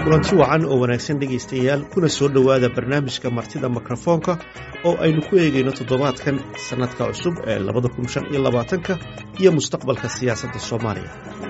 kulanti wacan oo wanaagsan dhegaystayaal kuna soo dhowaada barnaamijka martida mikrofoonka oo aynu ku eegayno toddobaadkan sannadka cusub ee labada kun shan iyo labaatanka iyo mustaqbalka siyaasadda soomaaliya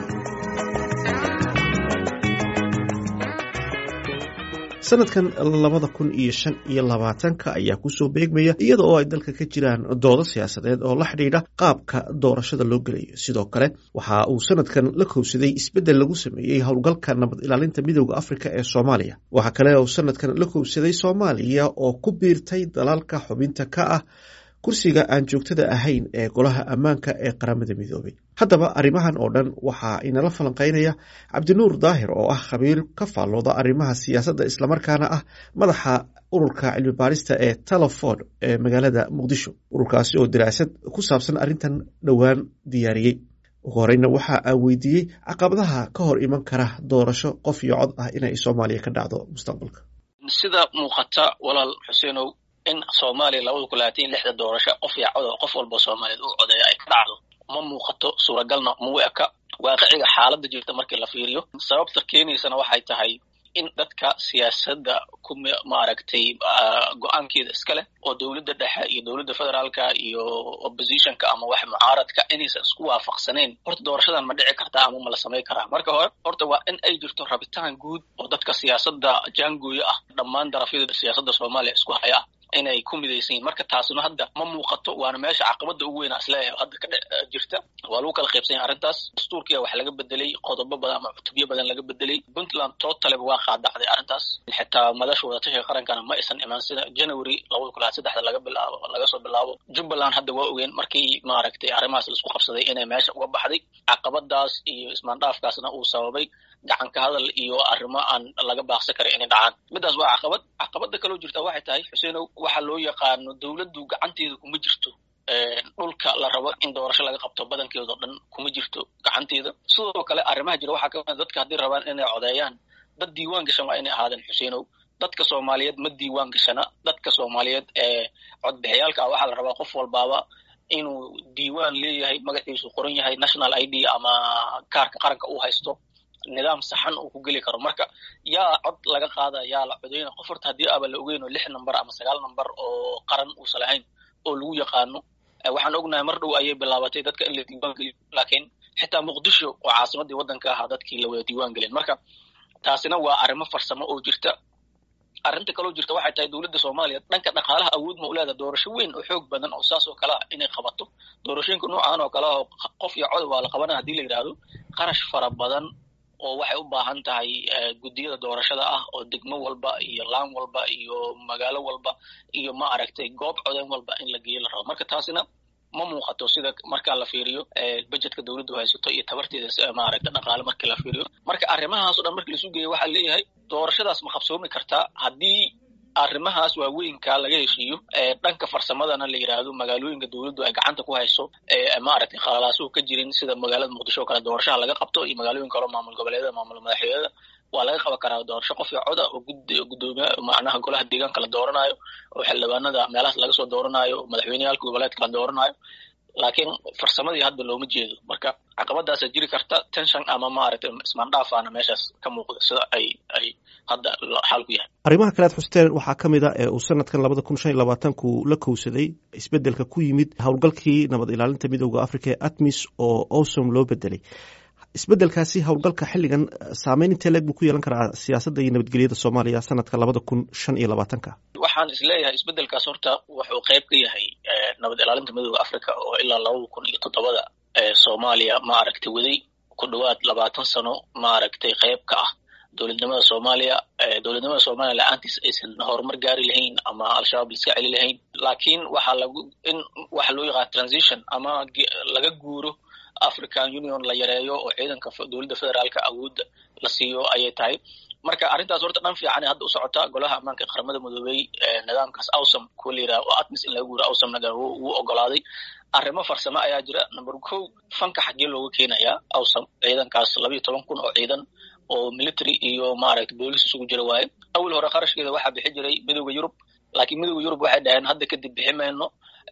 sanadkan labada kun iyo shan iyo labaatanka ayaa kusoo beegmaya iyada oo ay dalka ka jiraan doodo siyaasadeed oo la xidhiidha qaabka doorashada loo gelayo sidoo kale waxa uu sanadkan la kowsaday isbeddel lagu sameeyey howlgalka nabad ilaalinta midooda afrika ee soomaaliya waxaa kale uu sanadkan la kowsaday soomaaliya oo ku biirtay dalalka xubinta ka ah kursiga aan joogtada ahayn ee golaha ammaanka ee qaramada midoobay haddaba arrimahan oo dhan waxaa inala falanqeynaya cabdinuur daahir oo ah khabiir ka faallooda arrimaha siyaasadda islamarkaana ah madaxa ururka cilmi baarista ee teleford ee magaalada muqdisho ururkaasi oo daraasad ku saabsan arrintan dhowaan diyaariyey ugu horeyna waxa aan weydiiyey caqabadaha ka hor iman kara doorasho qof iyo cod ah inay soomaaliya ka dhacdo mustaqbalka sida muuqata walaal xuseenow in soomaaliya labada kun labaatan iyo lixda doorasho qof iyo cod oo qof walba soomaaliyeed uu codeeya ay ka dhacdo ma muuqato suuragalna mau eka waaqiciga xaaladda jirta markii la fiiriyo sababta keenaysana waxay tahay in dadka siyaasadda ku maaragtay go-aankeeda iska leh oo dowladda dhexe iyo dowladda federaalka iyo oppositionka ama wax mucaaradka inaysan isku waafaqsanayn horta doorashadan ma dhici kartaa ama ma la samay karaa marka hore horta waa in ay jirto rabitaan guud oo dadka siyaasadda jaangooyo ah dhammaan darafyada siyaasadda soomaaliya isku haya ah inay ku midaysan yihin marka taasuna hadda ma muuqato waana meesha caqabada ugu weynaa isleeyahay hadda ka jirta waa lagu kala qaybsanya arrintaas dastuurkiya wax laga bedelay qodobo badan ama cutubyo badan laga bedelay puntland totaliba waa qaadacday arrintaas xitaa madasha wadatashiga qarankana ma aysan imaan sida january labada kun labaad saddexda laga bilaabo laga soo bilaabo jubbaland hadda waa ogeen markii maaragtay arrimahaas laisku qabsaday inay meesha uga baxday caqabadaas iyo ismaandhaafkaasna uu sababay gacanka hadal iyo arrimo aan laga baaqsan karin inay dhacaan midaas waa caqabad caqabada kaloo jirta waxay tahay xuseenow waxa loo yaqaano dowladdu gacanteeda kuma jirto dhulka la rabo in doorasho laga qabto badankeeda oo dhan kuma jirto gacanteeda sidoo kale arrimaha jira waxaa kamid dadka haddii rabaan inay codeeyaan dad diiwaan gashan waa inay ahaadeen xuseenow dadka soomaaliyeed ma diiwaan gashana dadka soomaaliyeed ee codbixiyaalka ah waxaa la rabaa qof walbaaba inuu diiwaan leeyahay magaciisu qoran yahay national i d ama kaarka qaranka uu haysto nidaam saxan uu ku geli karo marka yaa cod laga qaada yaa la codeyna qof horta haddii aba la ogeyn oo lix number ama sagaal number oo qaran uusan lahayn oo lagu yaqaano waxaan ognahay mar dhow ayay bilaabatay dadka in la diiwaan geliyo laakiin xitaa muqdisho oo caasimadii waddanka ahaa dadkii la wada diiwaan gelin marka taasina waa arrimo farsamo oo jirta arrinta kaloo jirta waxay tahay dowladda soomaaliya dhanka dhaqaalaha awood ma u leedaha doorasho weyn oo xoog badan oo saas oo kale ah inay qabato doorashooyinka noocan oo kale ah qof iyo cod waa la qabanaya hadii la yidhaahdo qarash fara badan oo waxay u baahan tahay guddiyada doorashada ah oo degmo walba iyo laan walba iyo magaalo walba iyo ma aragtay goob codeyn walba in la geeyo la rabo marka taasina ma muuqato sida markaa la fiiriyo budgetka dowladdu haysato iyo tabarteeda maaragta dhaqaale markii la fiiriyo marka arrimahaas o dhan markii laisu geeyo waxaa leeyahay doorashadaas ma qabsoomi kartaa haddii arrimahaas waaweynka laga heshiiyo dhanka farsamadana la yidhaahdo magaalooyinka dowladdu ay gacanta ku hayso maaragtay khalaasuhu ka jirin sida magaalada muqdisho o kale doorashaha laga qabto iyo magaalooyin kaleo maamul goboleedyada maamul madaxweynada waa laga qaban karaa doorasho qof iyo coda oo gudoomiya macnaha golaha deegaanka la dooranayo oo xildhibaanada meelahaas laga soo dooranayo oo madaxweyneyaalka goboleedka la dooranayo laakiin farsamadii hadda looma jeedo marka caqabadaasa jiri karta tension ama maaragtay ismaandhaafaana meeshaas ka muuqda sida ay ay hadda xaalku yahay arrimaha kale ad xusteen waxaa ka mid a ee uu sanadkan labada kun shan iyo labaatanku la kowsaday isbeddelka ku yimid howlgalkii nabad ilaalinta midooda africa ee atmis oo owsom loo bedelay isbeddelkaasi howlgalka xilligan saameyn intee leeg buu ku yeelan karaa siyaasadda iyo nabadgelyada soomaaliya sanadka labada kun shan iyo labaatanka waxaan isleeyahay isbeddelkaas horta wuxuu qayb ka yahay nabad ilaalinta midooda africa oo ilaa labada kun iyo toddobada soomaaliya maaragtay waday ku dhowaad labaatan sano maaragtay qayb ka ah dowladnimada soomaaliya dowladnimada soomaaliya la-aantiis aysan horumar gaari lahayn ama al-shabaab laiska celi lahayn laakiin waxaa lagu in waxa loo yaqaana transition ama laga guuro african union la yareeyo oo ciidanka dowladda federaalka awoodda la siiyo ayay tahay marka arrintaas horta dhan fiican hadda u socota golaha ammaanka ee qaramada midoobey nidaamkaas awsom kuwa la yidhaha oo atmis in laga guuro awsomna wuu ogolaaday arrimo farsamo ayaa jira number ko fanka xaggee looga keenayaa awsom ciidankaas labayo toban kun oo ciidan oo military iyo maaragtay boolis isugu jira waaye awal hore qarashkeeda waxaa bixi jiray midooda yurub laakiin midooda yurub waxay dhaheen hadda kadib bixi mayno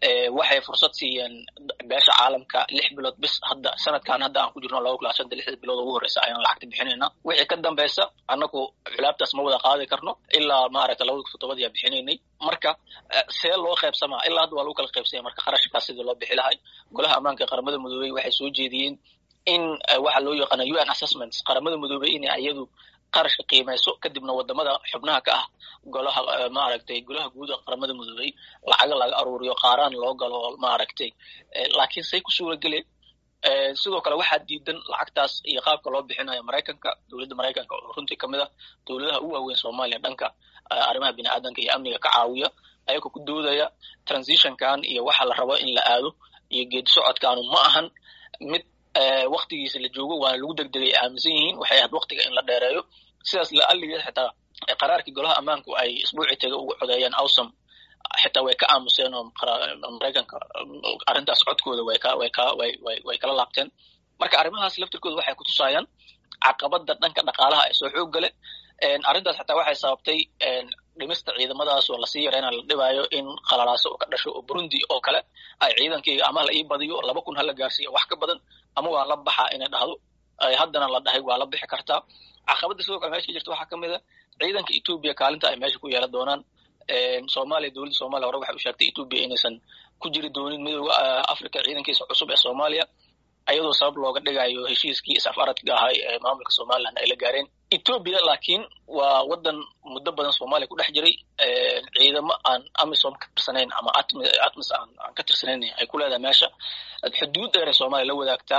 waxay fursad siiyeen beesha caalamka lix bilood bis hadda sanadkan hadda aan ku jirno laba kun shanta lixda bilood ugu horeysa ayaan lacagta bixinayna wixii ka dambeysa annagu culaabtaas ma wada qaadi karno ilaa maaragta labada kun toddobadii aa bixinaynay marka see loo qaybsamaa ilaa hadda waa lagu kala qaybsanya marka kharashkaas sidii loo bixi lahay golaha ammaanka qaramada midoobey waxay soo jeediyeen in waxa loo yaqaana u n assessments qaramada midoobey inay iyadu qarashka qiimayso kadibna wadamada xubnaha ka ah golaha maaragtay golaha guud ee qaramada midoobey lacaga laga aruuriyo qaaraan loo galo maaragtay laakiin say ku suura geleen sidoo kale waxaa diidan lacagtaas iyo qaabka loo bixinayo maraykanka dowladda maraykanka oo runtii kamid ah dowladaha u waaweyn soomaaliya dhanka arrimaha bini aadanka iyo amniga ka caawiya ayagoo ku doodaya transitionkan iyo waxa la rabo in la aado iyo geedi socodkaanu ma ahan mid waktigiisa la joogo waana lagu degdegay aaminsan yihiin waxay ahayd waktiga in la dheereeyo sidaas la aligeed xitaa qaraarkii golaha ammaanku ay isbuucii taga ugu codeeyeen awsam xitaa way ka aamuseen oo maraykanka arrintaas codkooda way ka way ka way way way kala laabteen marka arrimahaas laftirkooda waxay kutusaayaan caqabada dhanka dhaqaalaha ee soo xoog gale arrintaas xataa waxay sababtay dhimista ciidamadaas oo lasii yareyna la dhibaayo in qalalaaso oo ka dhasho oo burundi oo kale ay ciidankayga ama la ii badiyo laba kun hala gaarsiiya wax ka badan ama waa la baxaa inay dhahdo haddana la dhahay waa la bixi kartaa caqabada sidoo kale meesha ka jirta waxaa kamid a ciidanka etoobiya kaalinta ay meesha ku yeelan doonaan soomaaliya dowladda soomaliya hore waxay u sheegtay etoobiya inaysan ku jiri doonin midooda africa ciidankiisa cusub ee soomaaliya ayadoo sabab looga dhigayo heshiiskii is-afaradka ahay ee maamulka somalilan ay la gaareen etoobiya laakiin waa wadan muddo badan soomaaliya ku dhex jiray ciidamo aan amisom ka tirsanayn ama atmis aan ka tirsanayn ay ku leedahay meesha xuduud dheer ee soomaaliya la wadaagtaa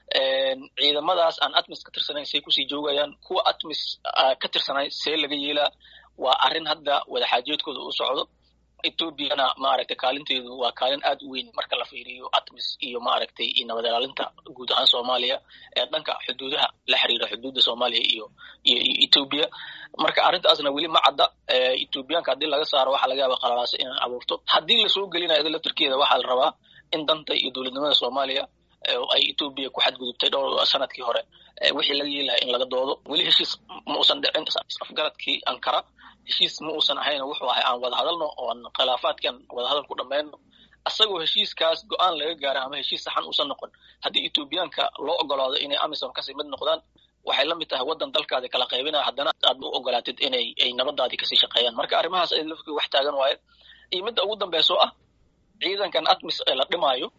ciidamadaas aan atmis ka tirsanayn say kusii joogayaan kuwa atmis ka tirsanay see laga yeelaa waa arrin hadda wadaxaajoodkooda u socdo etoobiyana maaragtay kaalinteedu waa kaalin aad u weyn marka la fiiriyo atmis iyo maaragtay iyo nabad ilaalinta guud ahaan soomaaliya ee dhanka xuduudaha la xiriira xuduudda soomaaliya iyo iyo etoobiya marka arrintaasna weli ma cadda etoobiyaanka haddii laga saaro waxaa laga yaaba qalalaaso inay abuurto haddii lasoo gelinayo ida laftirkeeda waxaa la rabaa in danta iyo dowladnimada soomaaliya ay etoobiya ku xadgudubtay dhowr sanadkii hore wixii laga yeelahay in laga doodo weli heshiis ma uusan dhicin afgaradkii ankara heshiis ma uusan ahayn wuxuu ahay aan wada hadalno oon khilaafaadkan wadahadal ku dhammayno asagoo heshiiskaas go-aan laga gaara ama heshiis saxan uusan noqon haddii etoobiyaanka loo ogolaado inay amisom kasii mid noqdaan waxay la mid tahay waddan dalkaadi kala qaybinaya haddana aad u ogolaatid inay ay nabadaadii kasii shaqeeyaan marka arrimahaas ay lafkii wax taagan waaye iyo midda ugu dambayso ah ciidankan atmis ee la dhimaayo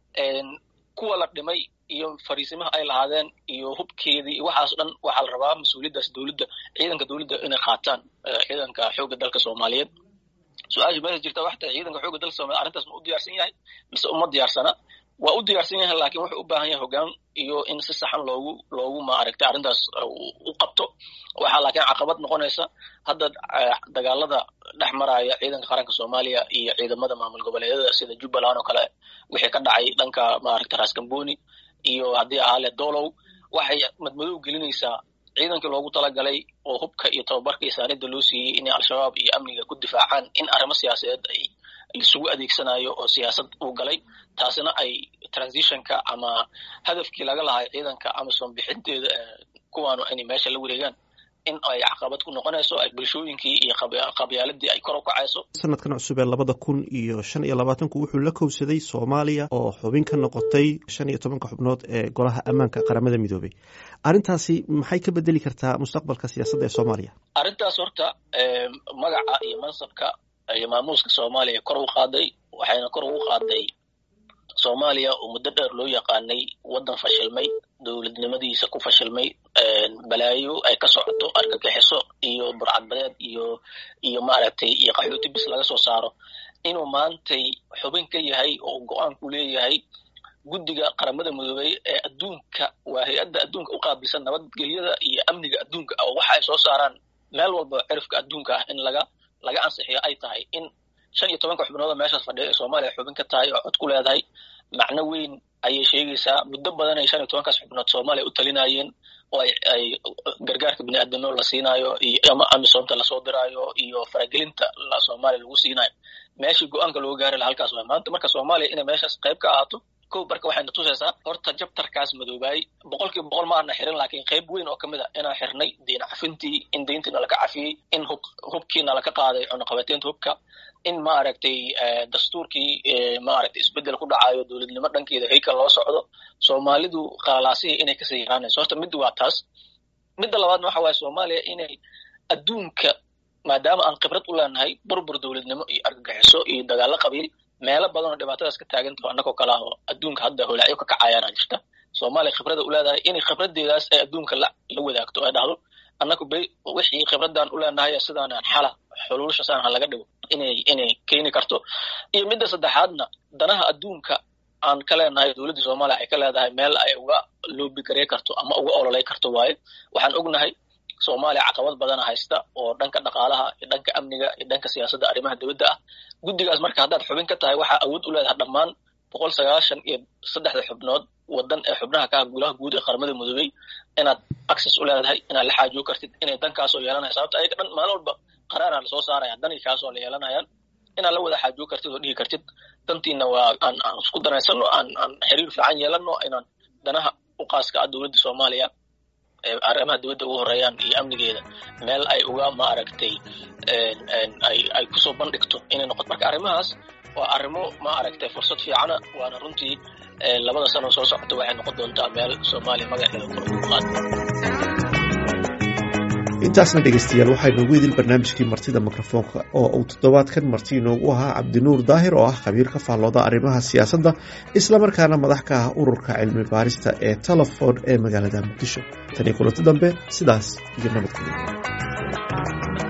kuwa la dhimay iyo fariisimaha ay lahaadeen iyo hubkeedii iyo waxaas dhan waxaa la rabaa mas-uuliyaddaas dowladda ciidanka dowladda inay qaataan ciidanka xoogga dalka soomaaliyeed su-aasha meesha jirta waxa tahay ciidanka xoogga dalka soomaliya arrintaas ma u diyaarsan yahay mise uma diyaarsana waa u diyaarsan yahay laakiin wuxuu u baahan yahay hoggaan iyo in si saxan loogu loogu maaragtay arrintaas u qabto waxaa laakiin caqabad noqonaysa hadda dagaalada dhex maraya ciidanka qaranka soomaaliya iyo ciidamada maamul goboleedyada sida jubbaland oo kale wixii ka dhacay dhanka maaragtay raskamboni iyo haddii ahaale dolow waxay madmadow gelinaysaa ciidankii loogu talagalay oo hubka iyo tababarka iyo saanida loo siiyey inay al-shabaab iyo amniga ku difaacaan in arrimo siyaasadeed ay isugu adeegsanayo oo siyaasad uu galay taasina ay transitionka ama hadafkii laga lahay ciidanka amisom bixinteeda kuwaanu inay meesha la wareegaan in ay caqabad ku noqonayso ay bulshooyinkii iyo qabyaaladii ay kor u kacayso sanadkan cusub ee labada kun iyo shan iyo labaatanku wuxuu la kowsaday soomaaliya oo xubin ka noqotay shan iyo tobanka xubnood ee golaha ammaanka qaramada midoobay arrintaasi maxay ka bedeli kartaa mustaqbalka siyaasadda ee soomaaliya arrintaas horta magaca iyo mansabka iyo maamuuska soomaaliya kor u qaaday waxayna kor ugu qaaday soomaaliya oo muddo dheer loo yaqaanay waddan fashilmay dowladnimadiisa ku fashilmay balaayo ay ka socoto argagixiso iyo burcadbadeed iyo iyo maaragtay iyo qaxooti bis laga soo saaro inuu maantay xubin ka yahay oo go-aan ku leeyahay guddiga qaramada midoobey ee adduunka waa hay-adda adduunka u qaabilsan nabadgelyada iyo amniga adduunka oo waxa ay soo saaraan meel walba cirifka adduunka ah in laga laga ansixiyo ay tahay in shan iyo tobanka xubnooda meeshaas fadhiya ee soomaaliya xubin ka tahay oo cod ku leedahay macno weyn ayay sheegaysaa muddo badan ay shan iyo tobankaas xubnood soomaaliya u talinayeen oo ay ay gargaarka bini aadamnimo la siinaayo iyo ama amisoomta lasoo diraayo iyo faragelinta soomaaliya lagu siinayo meeshii go-aanka loo gaari laha halkaas waay maanta marka soomaaliya inay meeshaas qayb ka ahaato kow marka waxayna tusaysaa horta jabtarkaas madoobaay boqolkiiba boqol ma aana xirin laakiin qayb weyn oo kamid a inaan xirnay diin cafintii in deyntiina laka cafiyey in hub hubkiina laka qaaday cunaqabateynta hubka in maaragtay dastuurkii maaragtay isbedel ku dhacayo dowladnimo dhankeeda haykal loo socdo soomaalidu qalalaasihii inay kasii yaraanayso horta mid waa taas midda labaadna waxa waaye soomaaliya inay adduunka maadaama aan khibrad u leenahay burbur dowladnimo iyo argagixiso iyo dagaalo qabiil meelo badan oo dhibaatadaas ka taagantaho annagoo kale ah oo adduunka hadda holaacyo ka kacayaana jirta soomaaliya khibrada u leedahay inay khibradeedaas ay adduunka la la wadaagto ay dhahdo annagu bay wixii khibradaan u leenahay sidaanaan xala xuluushasaan ha laga dhigo inay inay keeni karto iyo midda saddexaadna danaha adduunka aan ka leenahay dowladda soomaaliya ay ka leedahay meel ay uga loobigarey karto ama uga ololay karto waaye waxaan ognahay soomaaliya caqabad badana haysta oo dhanka dhaqaalaha iyo dhanka amniga iyo dhanka siyaasadda arrimaha dowladda ah guddigaas marka haddaad xubin ka tahay waxaa awood u leedahay dhammaan boqol sagaashan iyo saddexda xubnood wadan ee xubnaha ka ah gulaha guud ee qaramada midoobey inaad access u leedahay inaad la xaajiyo kartid inay dankaasoo yeelanaya sababta ayaga dhan maalin walba qaraaraa lasoo saaraya danii kaasoo la yeelanayaan inaad la wada xaajiyo kartid oo dhihi kartid dantiina waa aan aan isku danaysano aan aan xiriir fiican yeelano inaan danaha u qaaska ah dowladda soomaaliya arrimaha dowladda ugu horeeyaan iyo amnigeeda meel ay uga maaragtay ay ay kusoo bandhigto inay noqoto marka arrimahaas waa arrimo ma aragtay fursad fiicana waana runtii labada sano soo socota waxay noqon doontaa meel soomaaliya magaceeda kor ugu qaado intaasna dhegeystayaal waxaa inoogu idil barnaamijkii martida mikrofoonka oo uu toddobaadkan marti inoogu ahaa cabdinuur daahir oo ah khabiir ka faallooda arrimaha siyaasadda islamarkaana madax ka ah ururka cilmi baarista ee telefon ee magaalada muqdisho tanii kulanti dambe sidaas iyo nabadgelyo